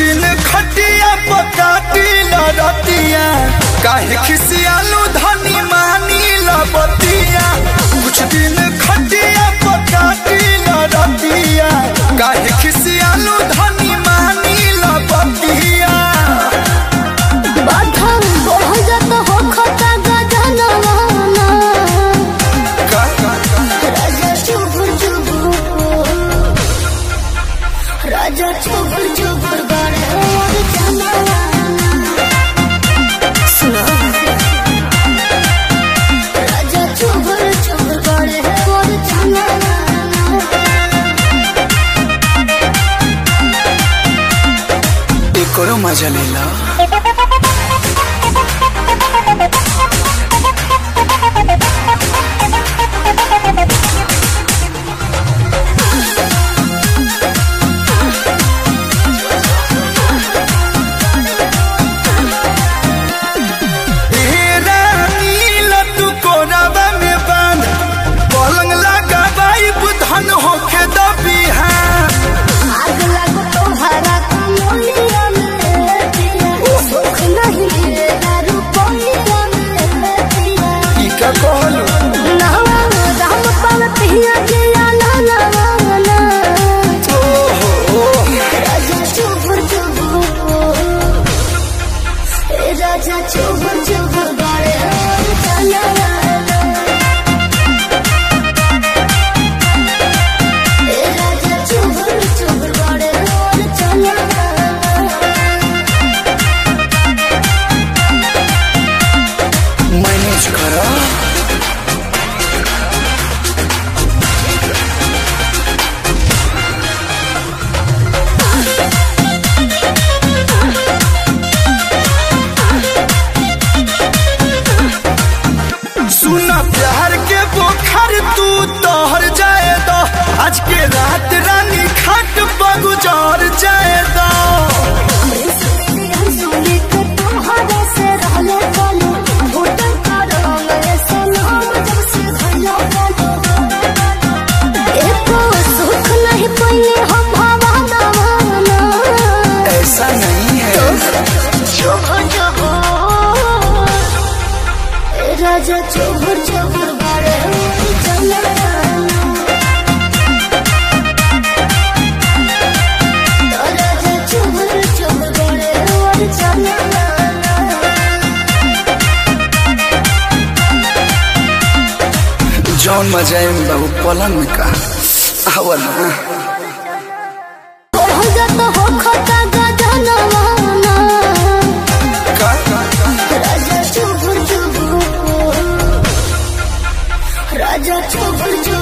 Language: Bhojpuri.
दिन खटिया पकाटी लड़तिया काहे खिसियालू धनी मानी लबतिया कुछ दिन खटिया पकाटी लड़तिया काहे खिसियालू धनी मानी लबतिया बाधा बढ़ जात हो खता गजनवाना का का का राजा चुबुर चुबुर राजा चुबुर चुबुर गड़े और जनवाना सुनो राजा चुबुर चुबुर गड़े और जनवाना एकरो मजा लेला ए रानी लड्डू कोराबा में बांध पलंग लगा बाई बुधन होके दबिहान आग लगो तोहरा कमलिया में पिया सुख नहीं मिलेगा रुपया में पिया ई का कहलू नहवा राम पाल पिया जिया ना ना ना ओहो राजा चुबुर चुबुर ए राजा चुबुर चुबुर गाड़े चला ए राजा चुबुर चुबुर गाड़े चला मैनेज करा सुना प्यार के बोखर तू तोहर जाए दो आज के रात रानी खाट बगुजार जाए दो ऐसा नहीं है राजा चोभर चोभर बारे चला राजा चोभर चोभर बारे चला जौन मजा है बाबू पलंग में का आवा ना बढ़ जात हो खता गजनवाना का का का राजा चुबुर चुबुर राजा चुबुर चुबुर